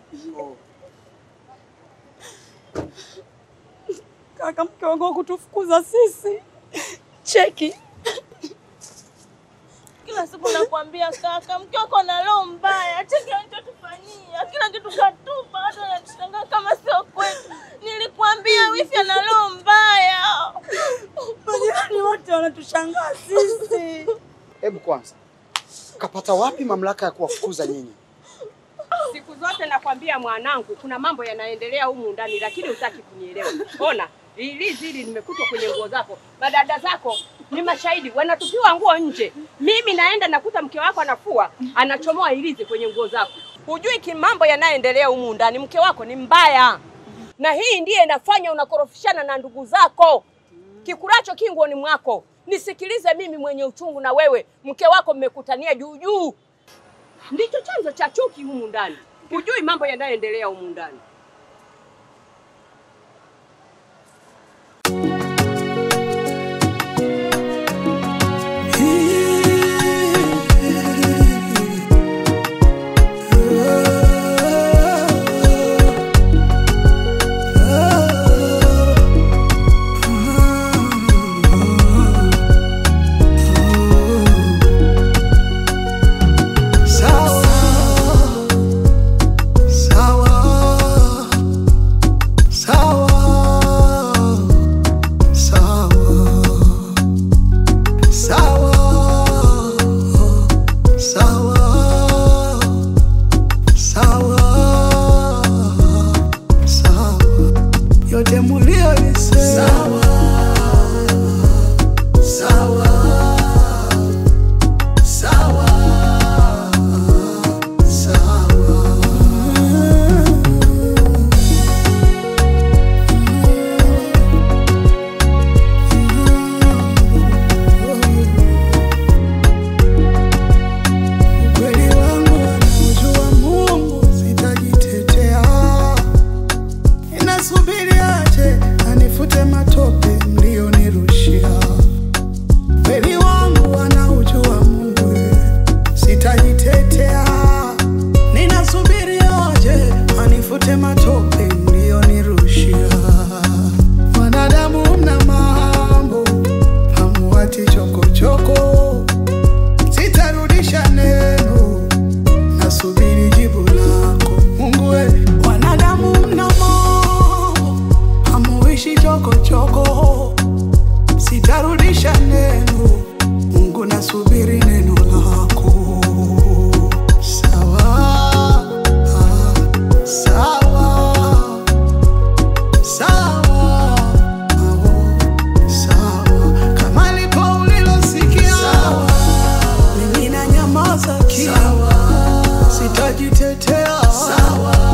Kaka, mke wangu wa kutufukuza sisi. Cheki. Kila siku nakwambia kaka, mke wako ana roho mbaya. Cheki alichotufanyia, kila kitu katupa, hata anatushangaa kama sio kwetu. Nilikwambia wifi ana roho mbaya. Majirani wote wanatushangaa sisi. Hebu kwanza, kapata wapi mamlaka ya kuwafukuza nyinyi? Siku zote nakwambia mwanangu, kuna mambo yanaendelea humu ndani, lakini hutaki kunielewa. Ona ilizi hili limekutwa kwenye nguo zako, madada zako ni mashahidi, wanatupiwa nguo nje. Mimi naenda nakuta mke wako anafua, anachomoa ilizi kwenye nguo zako. Hujui ki mambo yanayoendelea humu ndani. Mke wako ni mbaya, na hii ndiye inafanya unakorofishana na ndugu zako. Kikulacho kinguoni mwako. Nisikilize mimi mwenye uchungu, na wewe mke wako mmekutania juu juu ndicho chanzo cha chuki humu ndani. Hujui mambo yanayoendelea humu ndani. Sawa, sawa, sawa, sawa, sawa, sawa, sawa, sawa, yote mulionisema sawa, sawa, sawa. Ukweli wangu anamjua Mungu, sitajitetea. Ninasubiri aje anifute matope mlionirushia. Ukweli wangu anaujua Mungu, sitajitetea. Ninasubiri aje anifute matope mlionirushia. Wanadamu mna mambo, hamuwati chokochoko sitarudisha neno, nasubiri jibu lako Mungu. We wanadamu mna mambo, hamuishi chokochoko, sitarudisha neno Mungu, nasubiri neno lako. Sawa, ah, sawa, sawa, oh, sawa, kama lipo ulilosikia mimi na nyamaza kimya, sitajitetea.